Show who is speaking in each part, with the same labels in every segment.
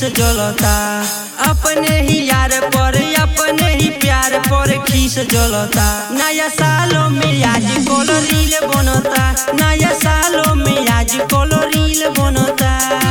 Speaker 1: खीस जलता अपने ही यार पर अपने ही प्यार पर खीस जलता नया सालों में आज कोलो रील बनता नया सालों में आज कोलो रील बनता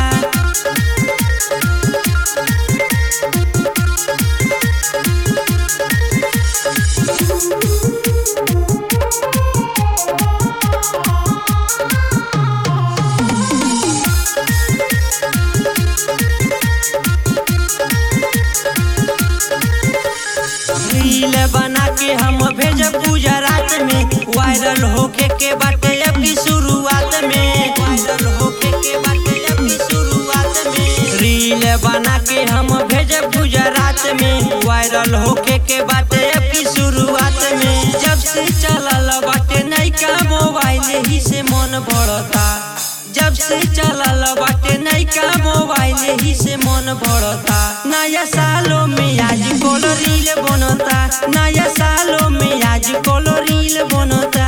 Speaker 1: रील बना के हम भेजब गुजरात में वायरल होके के बाटे अब की शुरुआत में वायरल होके के बाटे अब की शुरुआत में रील बना के हम भेजब गुजरात में वायरल होके के बाटे अब की शुरुआत में जब से चलल बाटे नैका मोबाइल ही से मन भरता जब से चलल बाटे नैका मोबाइल ही से मन भरता नया सालों में आज कोलो रील बनता नया सालों में आज कोलो रील बनता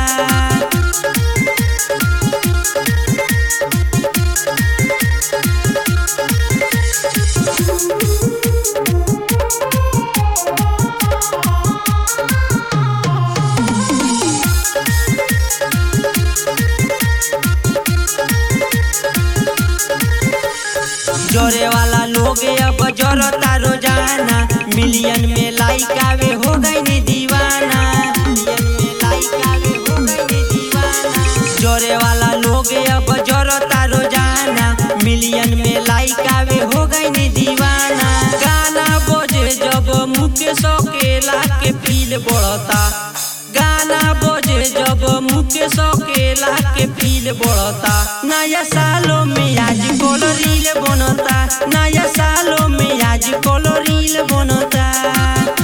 Speaker 1: जोरे वाला लोग अब जोरता रोजाना मिलियन में लाइक आवे हो गई नी दीवाना मिलियन में लाइक आवे हो गई नी दीवाना जोरे वाला लोग अब जोरता रोजाना मिलियन में लाइक आवे हो गई नी दीवाना गाना बजे जब मुकेश अकेला के फील बढ़ता गाना बजे जब मुकेश अकेला के फील बढ़ता नया सालों में आज कोलो रील बनता नया सालों में आज कोलो रील बनता